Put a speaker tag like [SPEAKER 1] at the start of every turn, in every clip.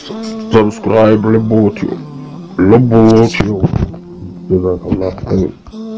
[SPEAKER 1] ሰብስክራይብ ልቦትዩ ልቦትዩ ጀዛከላሁ ኸይር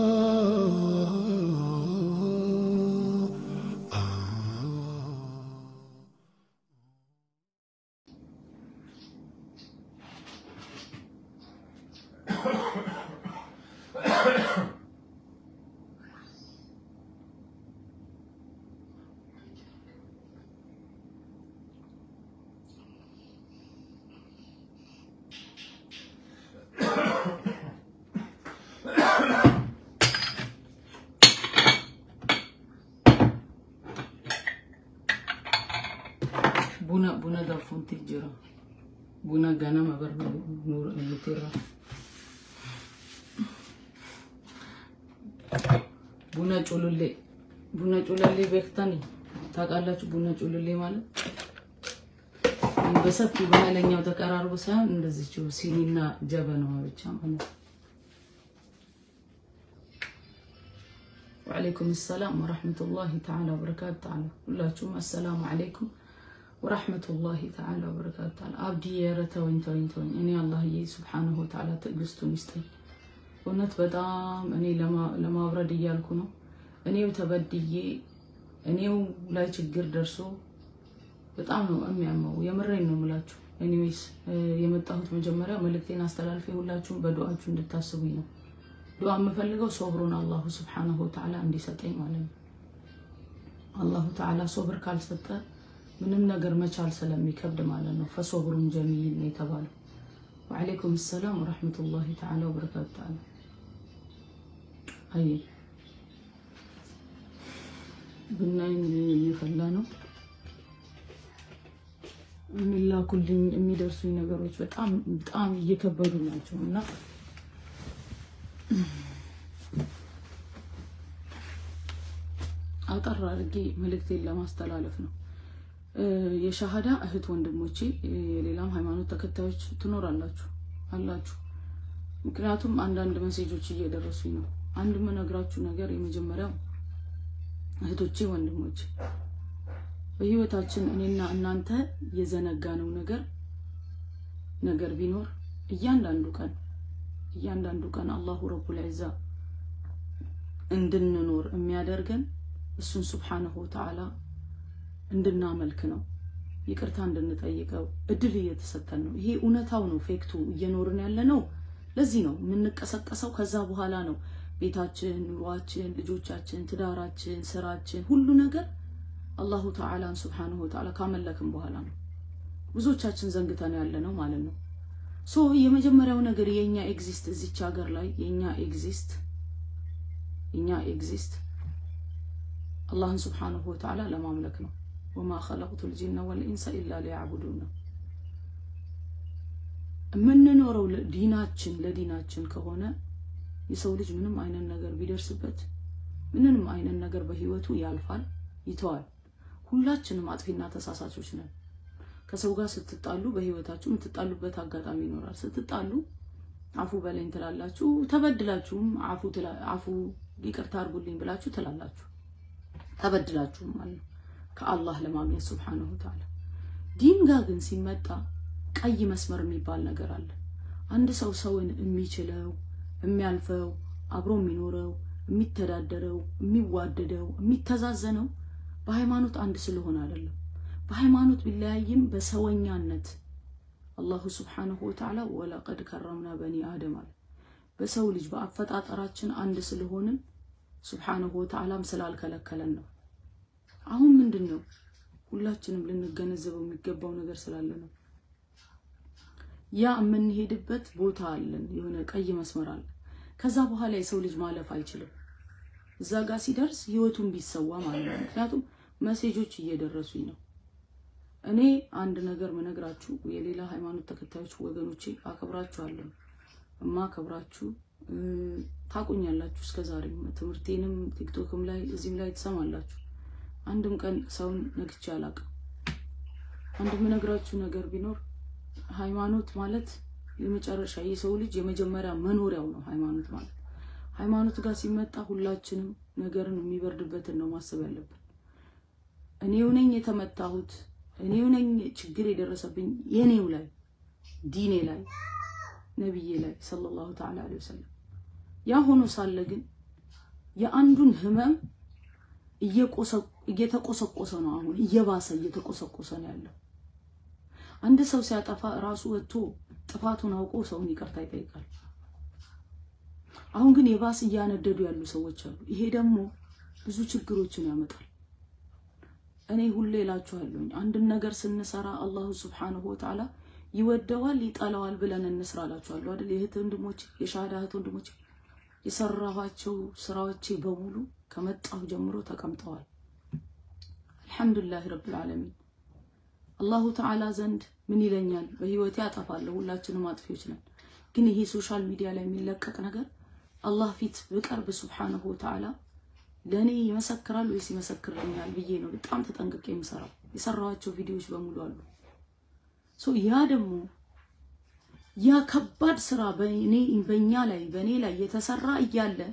[SPEAKER 2] Buna buna danfuutti jira. Buna ganama nutirra. ቡና ጩሉሌ ቡና ጩሉሌ ቤክታኒ ታውቃላችሁ? ቡና ጩሉሌ ማለት በሰፊው በኃይለኛው ተቀራርቦ ሳይሆን እንደዚችው ሲኒና ጀበናዋ ብቻ ማለት ነው። ወዓለይኩም ሰላም ወረሕመቱላሂ ተዓላ ወበረካቱ ተዓላ ሁላችሁም አሰላሙ ዓለይኩም ወረሕመቱላሂ ተዓላ ወበረካቱ ተዓላ። አብዲ ኧረ ተወኝ ተወኝ ተወኝ። እኔ አላህዬ ሱብሓነሁ ወተዓላ ትዕግስቱን ይስጠኝ። እውነት በጣም እኔ ለማውረድ እያልኩ ነው። እኔው ተበድዬ እኔው ላይ ችግር ደርሶ በጣም ነው የሚያመው። የምሬን ነው የምላችሁ። ኤኒዌይስ የመጣሁት መጀመሪያ መልእክቴን አስተላልፌ ሁላችሁም በዱዓችሁ እንድታስቡኝ ነው። ዱዓ የምፈልገው ሶብሩን አላሁ ስብሓነሁ ወተዓላ እንዲሰጠኝ ማለት ነው። አላሁ ተዓላ ሶብር ካልሰጠ ምንም ነገር መቻል ስለሚከብድ ማለት ነው። ፈሶብሩን ጀሚል ነው የተባለው። ወዓለይኩም ሰላም ወረሕመቱላሂ ተዓላ ወበረካቱ ተዓላ። አይ ቡናዬን እየፈላ ነው። የሚላኩልኝ የሚደርሱኝ ነገሮች በጣም በጣም እየከበዱ ናቸው እና አጠር አድርጌ መልእክቴን ለማስተላለፍ ነው። የሻሃዳ እህት ወንድሞቼ፣ የሌላም ሃይማኖት ተከታዮች ትኖራላችሁ አላችሁ። ምክንያቱም አንዳንድ መሴጆች እየደረሱኝ ነው። አንድ የምነግራችሁ ነገር የመጀመሪያው እህቶቼ፣ ወንድሞቼ በህይወታችን እኔና እናንተ የዘነጋነው ነገር ነገር ቢኖር እያንዳንዱ ቀን እያንዳንዱ ቀን አላሁ ረቡል ዒዛ እንድንኖር የሚያደርገን እሱን ሱብሓነሁ ወተዓላ እንድናመልክ ነው። ይቅርታ እንድንጠይቀው እድል እየተሰጠን ነው። ይሄ እውነታው ነው። ፌክቱ እየኖርን ያለ ነው። ለዚህ ነው የምንቀሰቀሰው። ከዛ በኋላ ነው ቤታችን፣ ኑሯችን፣ ልጆቻችን፣ ትዳራችን፣ ስራችን፣ ሁሉ ነገር አላሁ ተዓላን ሱብሓነሁ ወተዓላ ካመለክም በኋላ ነው። ብዙዎቻችን ዘንግተን ያለ ነው ማለት ነው። ሶ የመጀመሪያው ነገር የኛ ኤግዚስት እዚች ሀገር ላይ የኛ ኤግዚስት የኛ ኤግዚስት አላህን ሱብሓነሁ ወተዓላ ለማምለክ ነው። ወማ ኸለቅቱ ልጂነ ወልኢንሰ ኢላ ሊያዕቡዱን ነው የምንኖረው። ዲናችን ለዲናችን ከሆነ የሰው ልጅ ምንም አይነት ነገር ቢደርስበት ምንም አይነት ነገር በህይወቱ ያልፋል፣ ይተዋል። ሁላችንም አጥፊና ተሳሳቾች ነን። ከሰው ጋር ስትጣሉ በህይወታችሁ የምትጣሉበት አጋጣሚ ይኖራል። ስትጣሉ አፉ በለኝ ትላላችሁ። ተበድላችሁም አፉ አፉ ይቅርታ አድርጉልኝ ብላችሁ ትላላችሁ። ተበድላችሁም ማለት ነው ከአላህ ለማግኘት ሱብሓነሁ ወተዓላ። ዲን ጋር ግን ሲመጣ ቀይ መስመር የሚባል ነገር አለ። አንድ ሰው ሰውን የሚችለው የሚያልፈው አብሮ የሚኖረው የሚተዳደረው የሚዋደደው የሚተዛዘነው በሃይማኖት አንድ ስለሆነ አይደለም። በሃይማኖት ቢለያይም በሰወኛነት አላሁ ስብሓነሁ ወተዓላ ወለቀድ ከረምና በኒ አደም አለ። በሰው ልጅ በአፈጣጠራችን አንድ ስለሆንን ስብሓነሁ ወተዓላም ስላልከለከለን ነው። አሁን ምንድን ነው ሁላችንም ልንገነዘበው የሚገባው ነገር ስላለ ነው። ያ የምንሄድበት ቦታ አለን፣ የሆነ ቀይ መስመር አለ። ከዛ በኋላ የሰው ልጅ ማለፍ አይችልም። እዛ ጋር ሲደርስ ህይወቱን ቢሰዋ ማለት ነው። ምክንያቱም መሴጆች እየደረሱኝ ነው። እኔ አንድ ነገር ምነግራችሁ የሌላ ሃይማኖት ተከታዮች ወገኖቼ አከብራችኋለሁ። እማከብራችሁ ታቁኛላችሁ። እስከ ዛሬም ትምህርቴንም ቲክቶክም ላይ እዚህም ላይ ትሰማላችሁ። አንድም ቀን ሰውን ነግቼ አላውቅም። አንድ ምነግራችሁ ነገር ቢኖር ሃይማኖት ማለት የመጨረሻ የሰው ልጅ የመጀመሪያ መኖሪያው ነው። ሃይማኖት ማለት ሃይማኖት ጋር ሲመጣ ሁላችንም ነገርን የሚበርድበትን ነው ማሰብ ያለብን። እኔው ነኝ የተመታሁት፣ እኔው ነኝ ችግር የደረሰብኝ የኔው ላይ ዲኔ ላይ ነቢዬ ላይ ሰለላሁ ተዓላ ዐለይሂ ወሰለም። ያ ሆኖ ሳለ ግን የአንዱን ህመም እየተቆሰቆሰ ነው። አሁን እየባሰ እየተቆሰቆሰ ነው ያለው። አንድ ሰው ሲያጠፋ ራሱ ወጥቶ ጥፋቱን አውቆ ሰውን ይቅርታ ይጠይቃል። አሁን ግን የባስ እያነደዱ ያሉ ሰዎች አሉ። ይሄ ደግሞ ብዙ ችግሮችን ያመጣል። እኔ ሁሌ እላችኋለሁኝ አንድን ነገር ስንሰራ አላሁ ስብሓነሁ ወተዓላ ይወደዋል ይጠላዋል ብለን እንስራ እላችኋለሁ አይደል? የእህት ወንድሞች፣ የሻሃዳ እህት ወንድሞች የሰራኋቸው ስራዎቼ በሙሉ ከመጣሁ ጀምሮ ተቀምጠዋል። አልሐምዱሊላህ ረብል ዓለሚን። አላሁ ተዓላ ዘንድ ምን ይለኛል? በህይወቴ አጠፋለሁ፣ ሁላችንም አጥፊዎች ነን። ግን ይሄ ሶሻል ሚዲያ ላይ የሚለቀቅ ነገር አላህ ፊት ብቀርብ ሱብሓነሁ ወተዓላ ለእኔ ይመሰክራል ወይስ ይመሰክርልኛል ብዬ ነው በጣም ተጠንቅቄ የምሰራው። የሰራኋቸው ቪዲዮዎች በሙሉ አሉ። ያ ደግሞ ያ ከባድ ስራ በእኔ በእኛ ላይ በእኔ ላይ የተሰራ እያለ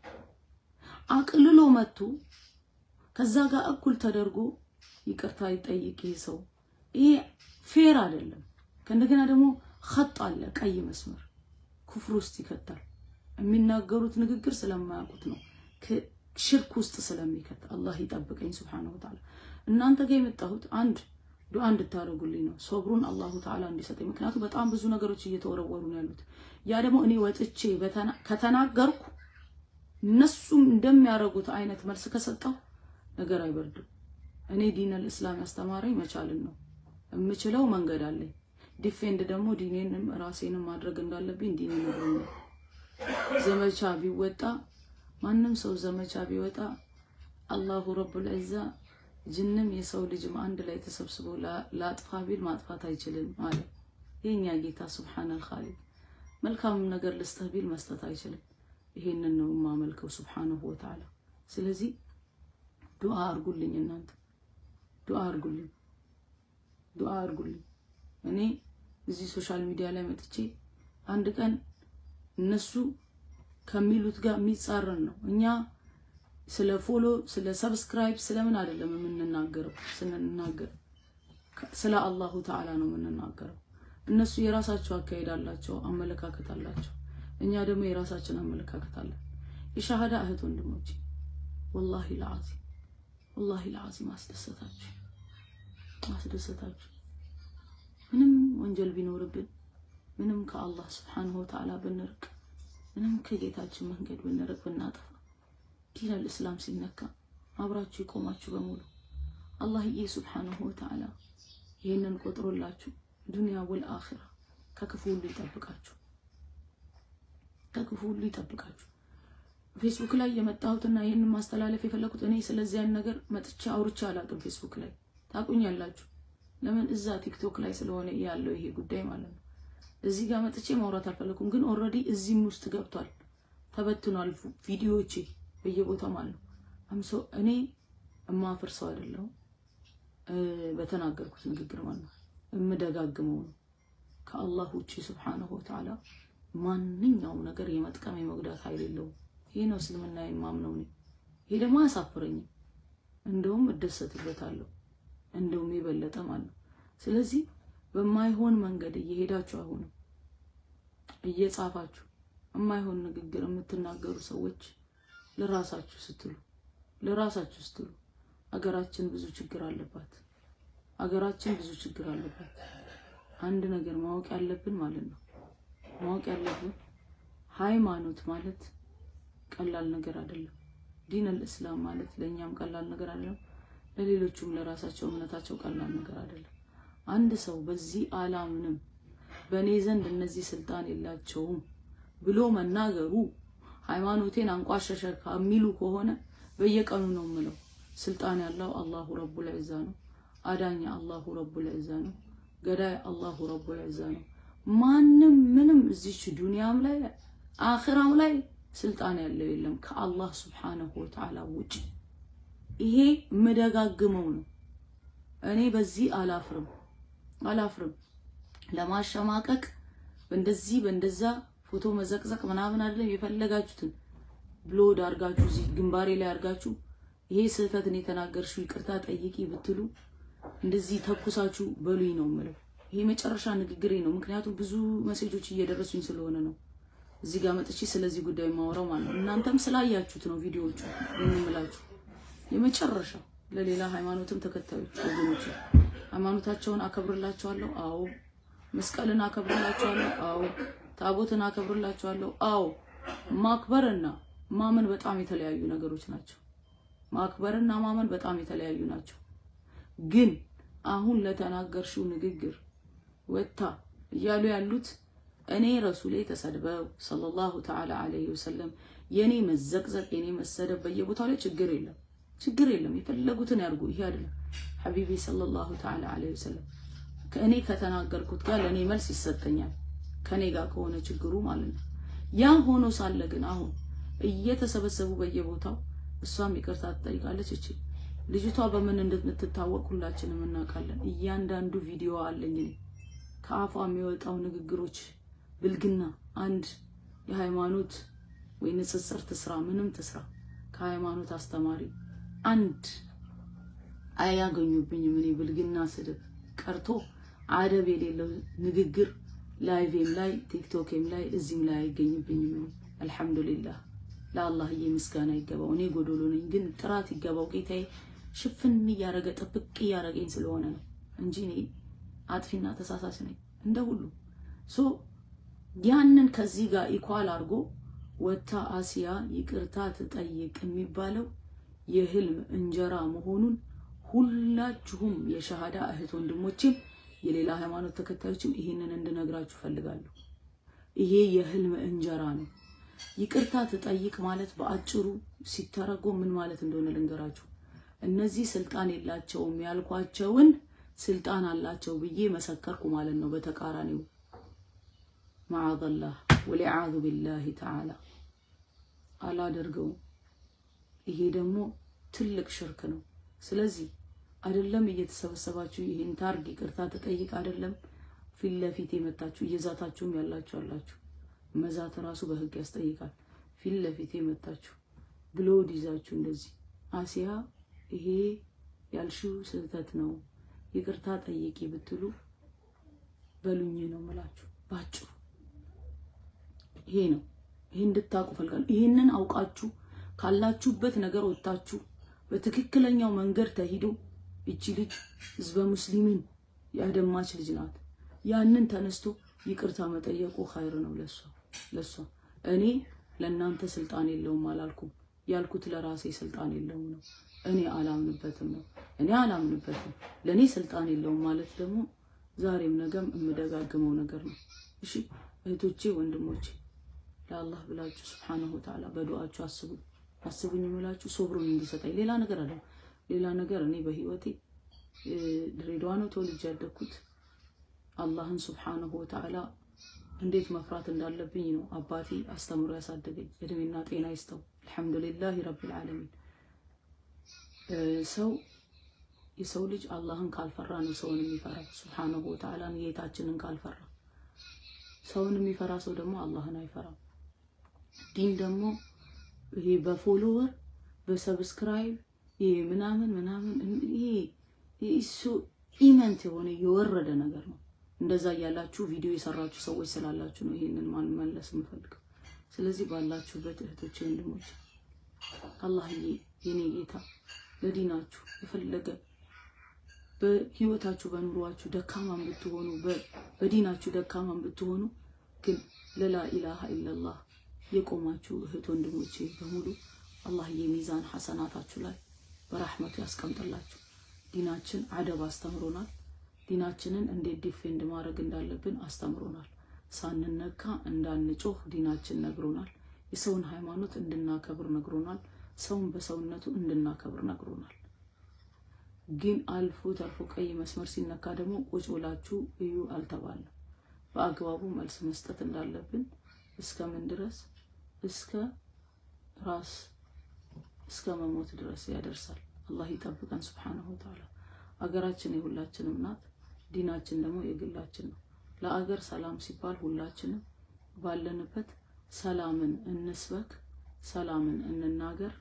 [SPEAKER 2] አቅልሎ መጥቶ ከዛ ጋር እኩል ተደርጎ ይቅርታ ይጠይቅ ይሄ ሰው። ይሄ ፌር አይደለም። ከእንደገና ደግሞ ኸጥ አለ፣ ቀይ መስመር ኩፍር ውስጥ ይከታል። የሚናገሩት ንግግር ስለማያውቁት ነው፣ ሽርክ ውስጥ ስለሚከት አላህ ይጠብቀኝ ሱብሓነሁ ወተዓላ። እናንተ ጋር የመጣሁት አንድ ዱዓ እንድታደርጉልኝ ነው፣ ሶብሩን አላሁ ተዓላ እንዲሰጠኝ። ምክንያቱም በጣም ብዙ ነገሮች እየተወረወሩ ነው ያሉት። ያ ደግሞ እኔ ወጥቼ ከተናገርኩ እነሱም እንደሚያደርጉት አይነት መልስ ከሰጠው ነገር አይበርድም። እኔ ዲነል እስላም ያስተማረኝ መቻልን ነው። የምችለው መንገድ አለኝ። ዲፌንድ ደግሞ ዲኔንም ራሴንም ማድረግ እንዳለብኝ ዲኔ ነግሮኛል። ዘመቻ ቢወጣ ማንም ሰው ዘመቻ ቢወጣ አላሁ ረቡል ዒዛ ጅንም የሰው ልጅም አንድ ላይ ተሰብስቦ ላጥፋ ቢል ማጥፋት አይችልም አለ የኛ ጌታ ሱብሓነል ኻሊቅ። መልካምም ነገር ልስጥህ ቢል መስጠት አይችልም። ይሄንን ነው የማመልከው ሱብሓነሁ ወተዓላ። ስለዚህ ዱዓ አርጉልኝ፣ እናንተ ዱዓ አርጉልኝ፣ ዱዓ አርጉልኝ። እኔ እዚህ ሶሻል ሚዲያ ላይ መጥቼ አንድ ቀን እነሱ ከሚሉት ጋር የሚጻረን ነው እኛ ስለ ፎሎ ስለ ሰብስክራይብ ስለምን አይደለም የምንናገረው። ስንናገር ስለ አላሁ ተዓላ ነው የምንናገረው። እነሱ የራሳቸው አካሄድ አላቸው፣ አመለካከት አላቸው። እኛ ደግሞ የራሳችን አመለካከት አለን። የሻሃዳ እህት ወንድሞች ወላሂ ለዓዚም ወላሂ ለዓዚም አስደሰታችሁ አስደሰታችሁ። ምንም ወንጀል ቢኖርብን ምንም ከአላህ ስብሓንሁ ወተዓላ ብንርቅ ምንም ከጌታችን መንገድ ብንርቅ ብናጠፋ ዲነል እስላም ሲነካ አብራችሁ የቆማችሁ በሙሉ አላህዬ ሱብሓነሁ ወተዓላ ይህንን ቆጥሮላችሁ ዱንያ ወል አኺራ ከክፉ ሁሉ ይጠብቃችሁ፣ ከክፉ ሁሉ ይጠብቃችሁ። ፌስቡክ ላይ የመጣሁትና ይህንን ማስተላለፍ የፈለኩት እኔ ስለዚያን ነገር መጥቻ አውርቻ አላቅም። ፌስቡክ ላይ ታቁኛላችሁ። ለምን እዛ ቲክቶክ ላይ ስለሆነ ያለው ይሄ ጉዳይ ማለት ነው። እዚህ ጋር መጥቼ ማውራት አልፈለኩም፣ ግን ኦልሬዲ እዚህም ውስጥ ገብቷል፣ ተበትኗል ቪዲዮዎቼ በየቦታው ማለት ነው። አምሶ እኔ እማፍር ሰው አይደለሁም። በተናገርኩት ንግግር ማለት ነው የምደጋግመው ነው። ከአላህ ውጪ ሱብሓነሁ ወተዓላ ማንኛውም ነገር የመጥቀም የመጉዳት ኃይል የለውም። ይህ ነው እስልምና የማምነው እኔ። ይሄ ደግሞ አያሳፍረኝም፣ እንደውም እደሰትበታለሁ፣ እንደውም የበለጠ ማለት ነው። ስለዚህ በማይሆን መንገድ እየሄዳችሁ አሁንም እየጻፋችሁ የማይሆን ንግግር የምትናገሩ ሰዎች ለራሳችሁ ስትሉ ለራሳችሁ ስትሉ አገራችን ብዙ ችግር አለባት። አገራችን ብዙ ችግር አለባት። አንድ ነገር ማወቅ ያለብን ማለት ነው ማወቅ ያለብን ሃይማኖት ማለት ቀላል ነገር አይደለም። ዲነል እስላም ማለት ለእኛም ቀላል ነገር አይደለም፣ ለሌሎቹም ለራሳቸው እምነታቸው ቀላል ነገር አይደለም። አንድ ሰው በዚህ አላምንም በእኔ ዘንድ እነዚህ ስልጣን የላቸውም ብሎ መናገሩ ሃይማኖቴን አንቋሸሸ ከሚሉ ከሆነ በየቀኑ ነው የምለው፣ ስልጣን ያለው አላሁ ረቡል ዒዛ ነው። አዳኝ አላሁ ረቡል ዒዛ ነው። ገዳይ አላሁ ረቡል ዒዛ ነው። ማንም ምንም እዚች ዱንያም ላይ አኺራም ላይ ስልጣን ያለው የለም ከአላህ ስብሓነሁ ወተዓላ ውጭ። ይሄ የምደጋግመው ነው። እኔ በዚህ አላፍርም አላፍርም። ለማሸማቀቅ በእንደዚህ በእንደዛ ፎቶ መዘቅዘቅ ምናምን አይደለም። የፈለጋችሁትን ብሎድ አርጋችሁ እዚህ ግንባሬ ላይ አርጋችሁ ይሄ ስህተትን የተናገርሽው ይቅርታ ጠይቂ ብትሉ እንደዚህ ተኩሳችሁ በሉኝ ነው የምለው። ይሄ መጨረሻ ንግግሬ ነው። ምክንያቱም ብዙ መሴጆች እየደረሱኝ ስለሆነ ነው እዚህ ጋር መጥቼ ስለዚህ ጉዳይ ማውራው ማለት ነው። እናንተም ስላያችሁት ነው ቪዲዮዎቹ የምላችሁ። የመጨረሻ ለሌላ ሃይማኖትም ተከታዮች ወገኖች ሃይማኖታቸውን አከብርላቸዋለሁ። አዎ መስቀልን አከብርላቸዋለሁ። አዎ ታቦትን አከብርላቸዋለሁ። አዎ ማክበርና ማመን በጣም የተለያዩ ነገሮች ናቸው። ማክበርና ማመን በጣም የተለያዩ ናቸው። ግን አሁን ለተናገርሽው ንግግር ወታ እያሉ ያሉት እኔ ረሱሌ ተሰድበው ሰለላሁ ተዓላ ዐለይሂ ወሰለም የኔ መዘቅዘቅ የኔ መሰደብ በየቦታው ላይ ችግር የለም ችግር የለም። የፈለጉትን ያርጉ። ይሄ አይደለም ሐቢቢ ሰለላሁ ተዓላ ዐለይሂ ወሰለም ከእኔ ከተናገርኩት ጋር ለእኔ መልስ ይሰጠኛል። ከኔ ጋር ከሆነ ችግሩ ማለት ነው። ያ ሆኖ ሳለ ግን አሁን እየተሰበሰቡ በየቦታው እሷም ይቅርታ ትጠይቃለች። እቺ ልጅቷ በምን እንደምትታወቅ ሁላችንም እናውቃለን። እያንዳንዱ ቪዲዮ አለኝ እኔ ከአፏ የሚወጣው ንግግሮች ብልግና አንድ የሃይማኖት ወይ ንጽጽር ትስራ ምንም ትስራ ከሃይማኖት አስተማሪ አንድ አያገኙብኝም። እኔ ብልግና ስድብ ቀርቶ አደብ የሌለው ንግግር ላይቬም ላይ ቲክቶክም ላይ እዚህም ላይ አይገኝብኝም። አልሐምዱሊላህ ለአላህዬ ምስጋና ይገባው። እኔ ጎዶሎ ነኝ፣ ግን ጥራት ይገባው ጌታዬ። ሽፍን እያረገ ጥብቅ እያረገኝ ስለሆነ ነው እንጂ እኔ አጥፊና ተሳሳች ነኝ እንደ ሁሉ ሶ ያንን ከዚህ ጋር ኢኳል አድርጎ ወታ አሲያ ይቅርታ ትጠይቅ የሚባለው የህልም እንጀራ መሆኑን ሁላችሁም የሸሃዳ እህት ወንድሞችም የሌላ ሃይማኖት ተከታዮችም ይህንን እንድነግራችሁ ፈልጋለሁ። ይሄ የህልም እንጀራ ነው። ይቅርታ ትጠይቅ ማለት በአጭሩ ሲተረጎም ምን ማለት እንደሆነ ልንገራችሁ። እነዚህ ስልጣን የላቸውም ያልኳቸውን ስልጣን አላቸው ብዬ መሰከርኩ ማለት ነው። በተቃራኒው ማዓዘላህ ወሊዓዙ ቢላሂ ተዓላ አላደርገውም። ይሄ ደግሞ ትልቅ ሽርክ ነው። ስለዚህ አይደለም እየተሰበሰባችሁ ይሄን ታርግ ይቅርታ ተጠይቅ አይደለም ፊት ለፊት የመታችሁ እየዛታችሁም ያላችሁ አላችሁ። መዛት ራሱ በህግ ያስጠይቃል። ፊት ለፊት የመታችሁ ብሎድ ይዛችሁ እንደዚህ አሲያ ይሄ ያልሽው ስህተት ነው ይቅርታ ጠይቂ ብትሉ በሉኝ ነው ምላችሁ ባጭሩ። ይሄ ነው። ይሄ እንድታውቁ ፈልጋለሁ። ይሄንን አውቃችሁ ካላችሁበት ነገር ወጥታችሁ በትክክለኛው መንገድ ተሂዶ እቺ ልጅ ህዝበ ሙስሊምን ያደማች ልጅ ናት። ያንን ተነስቶ ይቅርታ መጠየቁ ኸይር ነው ለሷ ለሷ። እኔ ለእናንተ ስልጣን የለውም አላልኩም። ያልኩት ለራሴ ስልጣን የለውም ነው። እኔ አላምንበትም ነው። እኔ አላምንበትም። ለእኔ ስልጣን የለውም ማለት ደግሞ ዛሬም ነገም የምደጋግመው ነገር ነው። እሺ እህቶቼ፣ ወንድሞቼ ለአላህ ብላችሁ ስብሓነሁ ወተዓላ በዱዓችሁ አስቡ አስቡኝ የምላችሁ ሶብሩን እንዲሰጠኝ ሌላ ነገር አለ ሌላ ነገር እኔ በህይወቴ ድሬዳዋ ነው ተወልጄ ያደግኩት። አላህን ስብሓነሁ ወተዓላ እንዴት መፍራት እንዳለብኝ ነው አባቴ አስተምሮ ያሳደገኝ። እድሜና ጤና ይስጠው። አልሐምዱሊላህ ረቢል ዓለሚን። ሰው የሰው ልጅ አላህን ካልፈራ ነው ሰውን የሚፈራ ስብሓነሁ ወተዓላን ጌታችንን ካልፈራ። ሰውን የሚፈራ ሰው ደግሞ አላህን አይፈራም። ዲን ደግሞ ይሄ በፎሎወር በሰብስክራይብ ይሄ ምናምን ምናምን ይሄ እሱ ኢመንት የሆነ የወረደ ነገር ነው። እንደዛ እያላችሁ ቪዲዮ የሰራችሁ ሰዎች ስላላችሁ ነው ይሄንን መመለስ የምፈልገው። ስለዚህ ባላችሁበት እህቶቼ፣ ወንድሞች አላህዬ የኔ ጌታ ለዲናችሁ የፈለገ በህይወታችሁ በኑሯችሁ ደካማን ብትሆኑ በዲናችሁ ደካማን ብትሆኑ ግን ለላ ኢላሃ ኢለላህ የቆማችሁ እህት ወንድሞቼ በሙሉ አላህዬ ሚዛን ሐሰናታችሁ ላይ በራህመቱ ያስቀምጥላችሁ። ዲናችን አደብ አስተምሮናል። ዲናችንን እንዴት ዲፌንድ ማድረግ እንዳለብን አስተምሮናል። ሳንነካ እንዳንጮህ ዲናችን ነግሮናል። የሰውን ሃይማኖት እንድናከብር ነግሮናል። ሰውን በሰውነቱ እንድናከብር ነግሮናል። ግን አልፎ ተርፎ ቀይ መስመር ሲነካ ደግሞ ቁጭ ብላችሁ እዩ አልተባለም። በአግባቡ መልስ መስጠት እንዳለብን እስከ ምን ድረስ እስከ ራስ እስከ መሞት ድረስ ያደርሳል። አላህ ይጠብቀን ሱብሓነሁ ወተዓላ። አገራችን የሁላችንም ናት። ዲናችን ደግሞ የግላችን ነው። ለአገር ሰላም ሲባል ሁላችንም ባለንበት ሰላምን እንስበክ፣ ሰላምን እንናገር።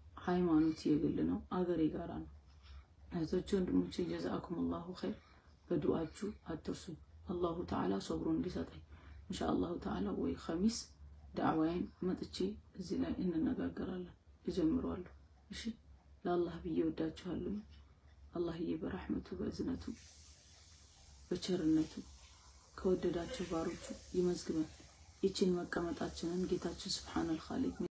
[SPEAKER 2] ሃይማኖት የግል ነው፣ አገር የጋራ ነው። እህቶቼ ወንድሞቼ፣ ጀዛአኩም ላሁ ኸይር። በዱዓችሁ አትርሱኝ። አላሁ ተዓላ ሶብሩን እንዲሰጠኝ ኢንሻአላሁ ተዓላ ወይ ኸሚስ ዳዕዋዬን መጥቼ እዚህ ላይ እንነጋገራለን። እጀምረዋለሁ። እሺ ለአላህ ብዬ ወዳችኋለሁ። አላህዬ በረሕመቱ በእዝነቱ በቸርነቱ ከወደዳቸው ባሮቹ ይመዝግበን። ይችን መቀመጣችንን ጌታችን ስብሓነል ኻሊቅ